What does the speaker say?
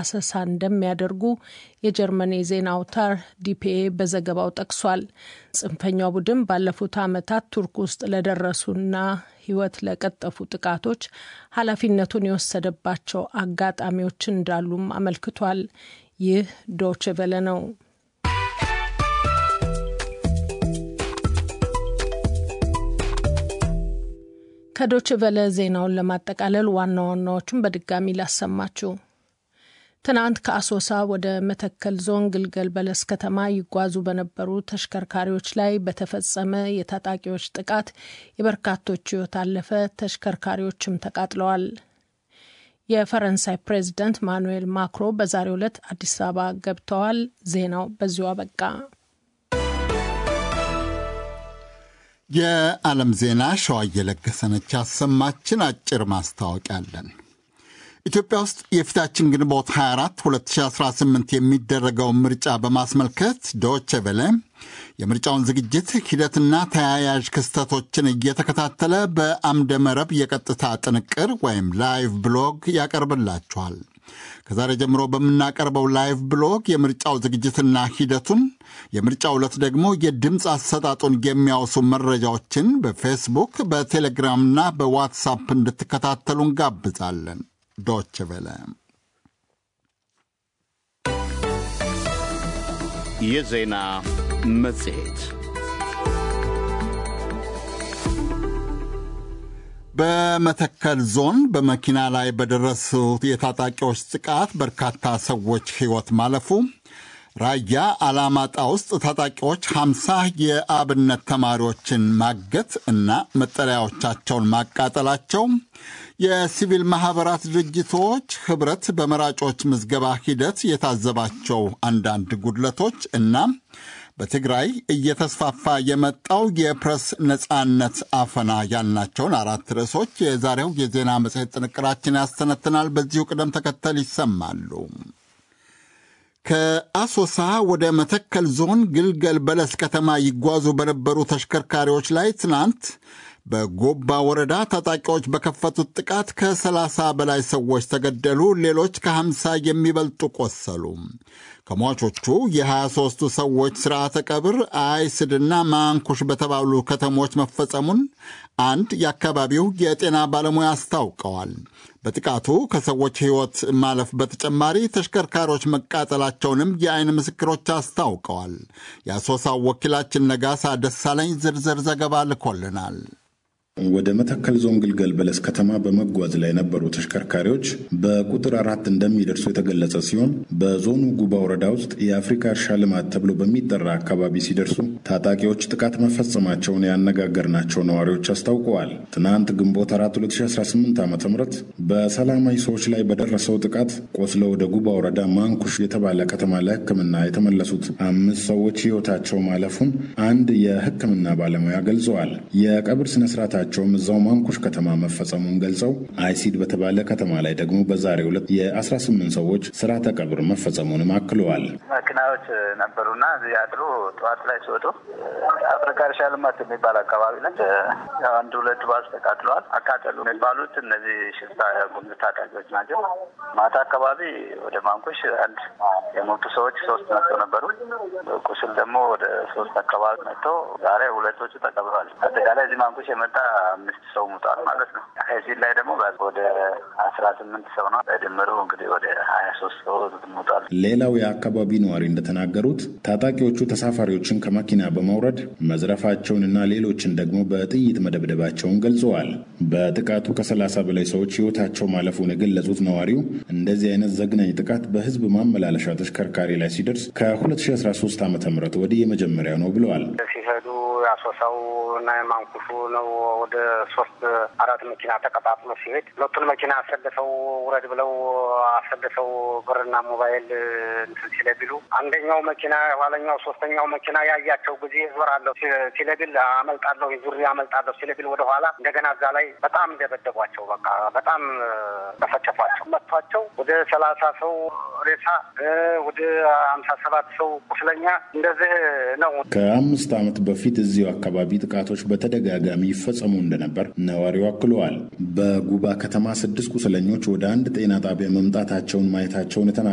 አሰሳ እንደሚያደርጉ የጀርመን የዜና አውታር ዲፒኤ በዘገባው ጠቅሷል። ጽንፈኛው ቡድን ባለፉት ዓመታት ቱርክ ውስጥ ለደረሱና ሕይወት ለቀጠፉ ጥቃቶች ኃላፊነቱን የወሰደባቸው አጋጣሚዎች እንዳሉም አመልክቷል። ይህ ዶች ቨለ ነው። ከዶች ቨለ ዜናውን ለማጠቃለል ዋና ዋናዎቹን በድጋሚ ላሰማችሁ። ትናንት ከአሶሳ ወደ መተከል ዞን ግልገል በለስ ከተማ ይጓዙ በነበሩ ተሽከርካሪዎች ላይ በተፈጸመ የታጣቂዎች ጥቃት የበርካቶች ሕይወት አለፈ። ተሽከርካሪዎችም ተቃጥለዋል። የፈረንሳይ ፕሬዚደንት ማኑኤል ማክሮ በዛሬው ዕለት አዲስ አበባ ገብተዋል። ዜናው በዚሁ አበቃ። የዓለም ዜና ሸዋ እየለገሰነች ያሰማችን። አጭር ማስታወቂያ አለን። ኢትዮጵያ ውስጥ የፊታችን ግንቦት 24 2018 የሚደረገውን ምርጫ በማስመልከት ዶቼ ቬለ የምርጫውን ዝግጅት ሂደትና ተያያዥ ክስተቶችን እየተከታተለ በአምደ መረብ የቀጥታ ጥንቅር ወይም ላይቭ ብሎግ ያቀርብላችኋል። ከዛሬ ጀምሮ በምናቀርበው ላይቭ ብሎግ የምርጫው ዝግጅትና ሂደቱን የምርጫው ዕለት ደግሞ የድምፅ አሰጣጡን የሚያወሱ መረጃዎችን በፌስቡክ በቴሌግራምና በዋትሳፕ እንድትከታተሉ እንጋብዛለን። ዶች ቬለ የዜና መጽሔት በመተከል ዞን በመኪና ላይ በደረሱ የታጣቂዎች ጥቃት በርካታ ሰዎች ሕይወት ማለፉ፣ ራያ አላማጣ ውስጥ ታጣቂዎች 50 የአብነት ተማሪዎችን ማገት እና መጠለያዎቻቸውን ማቃጠላቸው፣ የሲቪል ማኅበራት ድርጅቶች ኅብረት በመራጮች ምዝገባ ሂደት የታዘባቸው አንዳንድ ጉድለቶች እና በትግራይ እየተስፋፋ የመጣው የፕሬስ ነጻነት አፈና ያልናቸውን አራት ርዕሶች የዛሬው የዜና መጽሔት ጥንቅራችን ያስተነትናል። በዚሁ ቅደም ተከተል ይሰማሉ። ከአሶሳ ወደ መተከል ዞን ግልገል በለስ ከተማ ይጓዙ በነበሩ ተሽከርካሪዎች ላይ ትናንት በጎባ ወረዳ ታጣቂዎች በከፈቱት ጥቃት ከ30 በላይ ሰዎች ተገደሉ። ሌሎች ከ50 የሚበልጡ ቆሰሉ። ከሟቾቹ የ23ቱ ሰዎች ሥርዓተ ቀብር አይስድና ማንኩሽ በተባሉ ከተሞች መፈጸሙን አንድ የአካባቢው የጤና ባለሙያ አስታውቀዋል። በጥቃቱ ከሰዎች ሕይወት ማለፍ በተጨማሪ ተሽከርካሪዎች መቃጠላቸውንም የአይን ምስክሮች አስታውቀዋል። የአሶሳው ወኪላችን ነጋሳ ደሳለኝ ዝርዝር ዘገባ ልኮልናል። ወደ መተከል ዞን ግልገል በለስ ከተማ በመጓዝ ላይ የነበሩ ተሽከርካሪዎች በቁጥር አራት እንደሚደርሱ የተገለጸ ሲሆን በዞኑ ጉባ ወረዳ ውስጥ የአፍሪካ እርሻ ልማት ተብሎ በሚጠራ አካባቢ ሲደርሱ ታጣቂዎች ጥቃት መፈጸማቸውን ያነጋገርናቸው ነዋሪዎች አስታውቀዋል። ትናንት ግንቦት 4 2018 ዓ ም በሰላማዊ ሰዎች ላይ በደረሰው ጥቃት ቆስለው ወደ ጉባ ወረዳ ማንኩሽ የተባለ ከተማ ለሕክምና የተመለሱት አምስት ሰዎች ሕይወታቸው ማለፉን አንድ የሕክምና ባለሙያ ገልጸዋል። የቀብር ስነስርዓታ ቸውም እዛው ማንኩሽ ከተማ መፈጸሙን ገልጸው አይሲድ በተባለ ከተማ ላይ ደግሞ በዛሬው ዕለት የ18 ሰዎች ስርዓተ ቀብር መፈጸሙንም አክለዋል። መኪናዎች ነበሩና እዚህ ያድሩ ጠዋት ላይ ሲወጡ አፍሪካ እርሻ ልማት የሚባል አካባቢ ላይ አንድ ሁለት ባስ ተቃጥለዋል። አቃጠሉ የሚባሉት እነዚህ ሽፍታ ጉምዝ ታጣቂዎች ናቸው። ማታ አካባቢ ወደ ማንኩሽ አንድ የሞቱ ሰዎች ሶስት መጥተው ነበሩ። ቁስል ደግሞ ወደ ሶስት አካባቢ መጥተው ዛሬ ሁለቶቹ ተቀብረዋል። አጠቃላይ እዚህ ማንኩሽ የመጣ አምስት ሰው ሙቷል ማለት ነው። ከዚህ ላይ ደግሞ ወደ አስራ ስምንት ሰው ነው። በድምሩ እንግዲህ ወደ ሀያ ሶስት ሰው ሙቷል። ሌላው የአካባቢ ነዋሪ እንደተናገሩት ታጣቂዎቹ ተሳፋሪዎችን ከመኪና በማውረድ መዝረፋቸውንና ሌሎችን ደግሞ በጥይት መደብደባቸውን ገልጸዋል። በጥቃቱ ከሰላሳ በላይ ሰዎች ሕይወታቸው ማለፉን የገለጹት ነዋሪው እንደዚህ አይነት ዘግናኝ ጥቃት በህዝብ ማመላለሻ ተሽከርካሪ ላይ ሲደርስ ከ2013 ዓ ም ወዲህ የመጀመሪያው ነው ብለዋል። ሲሄዱ ያሶሳው እና የማንኩሹ ነው ወደ ሶስት አራት መኪና ተቀጣጥሎ ሲሄድ ሁለቱን መኪና አሰልፈው ውረድ ብለው አሰልፈው ብርና ሞባይል እንትን ሲለቢሉ አንደኛው መኪና የኋለኛው ሶስተኛው መኪና ያያቸው ጊዜ ዞራለሁ ሲለቢል አመልጣለሁ ዙሪ አመልጣለሁ ሲለቢል ወደኋላ እንደገና እዛ ላይ በጣም እንደበደቧቸው በቃ በጣም ተፈጨፏቸው መጥቷቸው ወደ ሰላሳ ሰው ሬሳ ወደ ሀምሳ ሰባት ሰው ቁስለኛ እንደዚህ ነው። ከአምስት ዓመት በፊት እዚሁ አካባቢ ጥቃቶች በተደጋጋሚ ይፈጸሙ እንደነበር ነዋሪው አክለዋል። በጉባ ከተማ ስድስት ቁስለኞች ወደ አንድ ጤና ጣቢያ መምጣታቸውን ማየታቸውን